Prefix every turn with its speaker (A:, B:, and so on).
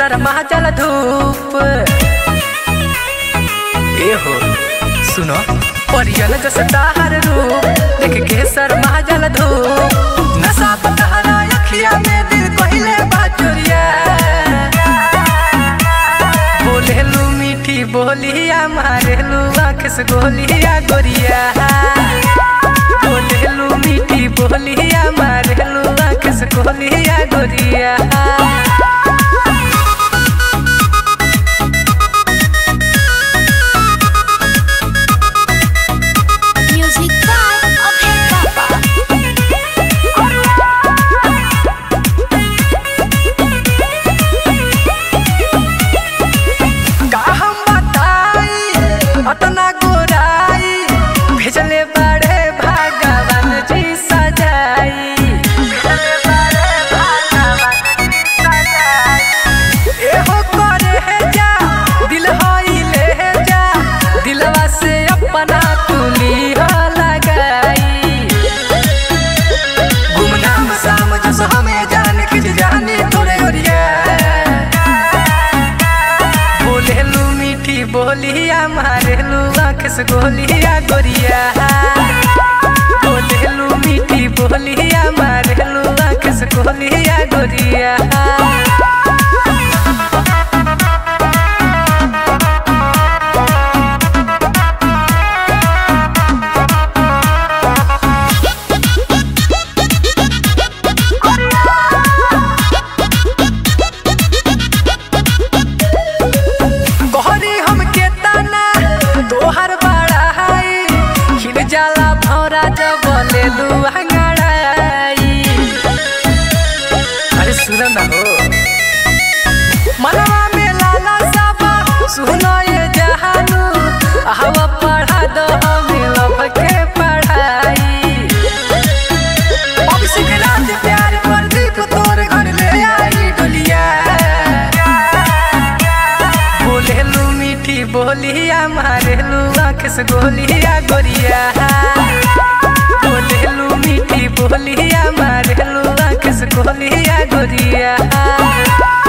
A: शर्मा जल धूप ए हो सुनो परियन जस ताहर रूप देख के शर्मा जल धूप नशा पतहरा अखिया में दिल कहले बाचुरिया बोलेलू मीठी बोलिया मारेलू आँख से गोलिया गोरिया बोलेलू मीठी बोलिया मारेलू आँख से गोलिया गोरिया
B: Music by Abhay Baba.
A: का हम बताई अतना गोराई भेजले बड़े भगवान जी सजाई भेजले बड़े भगवान जी सजाई एहो करे है जा दिल होई ले जा दिलवा से अपना तुली हो लगाई गुमनाम साम जस हमें जान के जाने तोरे ओरिया बोलेलू मीठी बोलिया मारेलू आँख से गोलिया गोरिया बोलेलू मीठी बोलिया मारेलू आँख से गोलिया गोरिया गोहरी हमके ताना तोहर बड़ा हाई खिल जाला भौरा जब बोलेलू अंगड़ाई अरे सुन ना हो मनवा में लाला साबा सुनो ये जहानू हवा पढ़ा दो हमें लब के पढ़ाई अब सिकरात प्यार प्रदीप तोर घर ले आई डोलिया बोलेलू मीठी बोलिया मारेलू आँख से गोलिया गोरिया बोलेलू मीठी बोलिया मारेलू आँख से गोलिया गोरिया